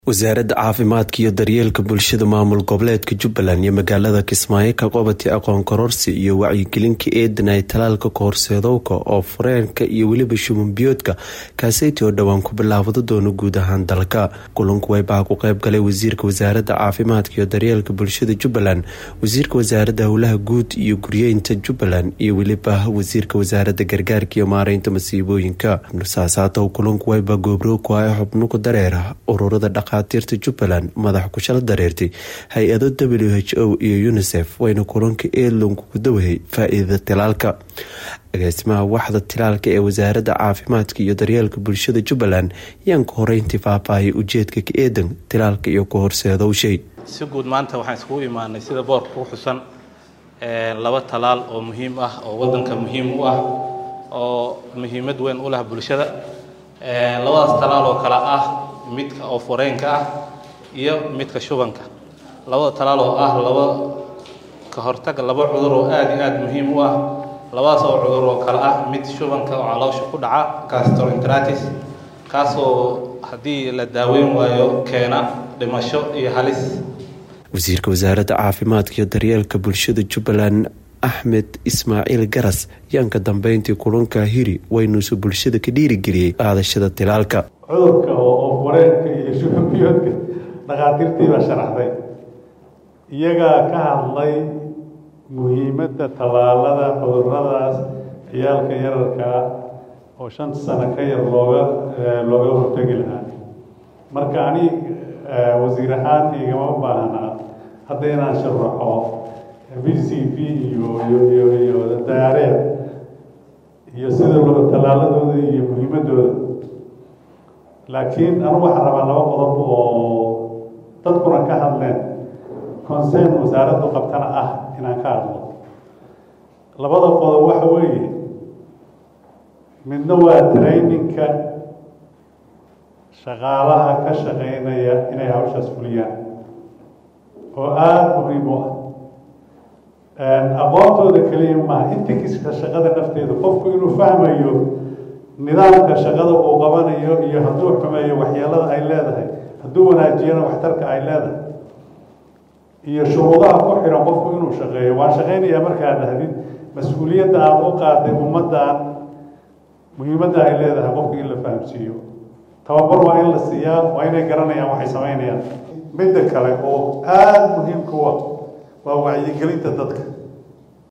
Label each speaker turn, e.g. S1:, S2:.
S1: wasaaradda caafimaadka iyo daryeelka bulshada maamul goboleedka jubbaland iyo magaalada kismaayo ka qabatay aqoon kororsi iyo wacyigelinka eedan ay talaalka kahorseedowka oo fureenka iyo weliba shubanbiyoodka kaaseyti oo dhowaan ku bilaabado doono guud ahaan dalka kulanku waybaa ku qeyb galay wasiirka wasaaradda caafimaadka iyo daryeelka bulshada jubbaland wasiirka wasaaradda howlaha guud iyo guryeynta jubbaland iyo weliba wasiirka wasaaradda gargaarka iyo maareynta masiibooyinka saasaatow kulanku wayba goobrow ku ah xubnuka dareera ururada dhakhaatiirta jubbaland madax kushalo dareertay hay-ado w h o iyo unisef wayna kulanka eedlonku ku dawahay faa-iidada tilaalka agaasimaha waxda tilaalka ee wasaaradda caafimaadka iyo daryeelka bulshada jubbaland yaan ka horeyntii faahfaahiyay ujeedka ka eedan tilaalka iyo ka horseedowshay
S2: si guud maanta waxaan iskugu imaanay sida boorka ku xusan laba talaal oo muhiim ah oo wadanka muhiim u ah oo muhiimad weyn u leh bulshada labadaas talaal oo kale ah midka oo fureenka ah iyo midka shubanka labada talaal oo ah laba ka hortaga laba cudur oo aada iyo aada muhiim u ah labadaas oo cudur oo kale ah mid shubanka oo caloosha ku dhaca gastroenteritis kaasoo haddii la daaweyn waayo keena dhimasho iyo halis
S1: wasiirka wasaaradda caafimaadka iyo daryeelka bulshada jubbaland axmed ismaaciil garas yaan ka dambeyntii kulanka hiri waynuusu bulshada ka dhiirigeliyey qaadashada tilaalka
S3: cudurka oo fureenka iyo shubanbiyoodka dhakhaatiirtii baa sharaxday iyagaa ka hadlay muhiimadda tallaalada cuduradaas ciyaalka yararkaa oo shan sano ka yar looga looga hortegi lahaa marka ani wasiir ahaan igama baahnaa hadda inaan sharaxo v c p iyo iyo iyo dayaareed iyo sida loo tallaaladooda iyo muhiimaddooda laakiin anu waxaan rabaa laba qodob oo dadkuna ka hadleen concern wasaaraddu qabtana ah inaan ka hadlo labada qodob waxa weeye midna waa traininka shaqaalaha ka shaqeynaya inay hawshaas fuliyaan oo aada muhiim u ah aqoontooda keliya maaha intikiska shaqada nafteeda qofku inuu fahmayo nidaamka shaqada uu qabanayo iyo hadduu xumeeyo waxyeelada ay leedahay hadduu wanaajiyana waxtarka ay leedahay iyo shuruudaha ku xiran qofku inuu shaqeeyo waan shaqeynayaa markaa dhahdid mas-uuliyadda aada u qaaday ummaddan muhiimadda ay leedahay qofku in la fahamsiiyo tababar waa in la siiyaa waa inay garanayaan waxay sameynayaan midda kale oo aada muhiimka u ah waa wacyigelinta dadka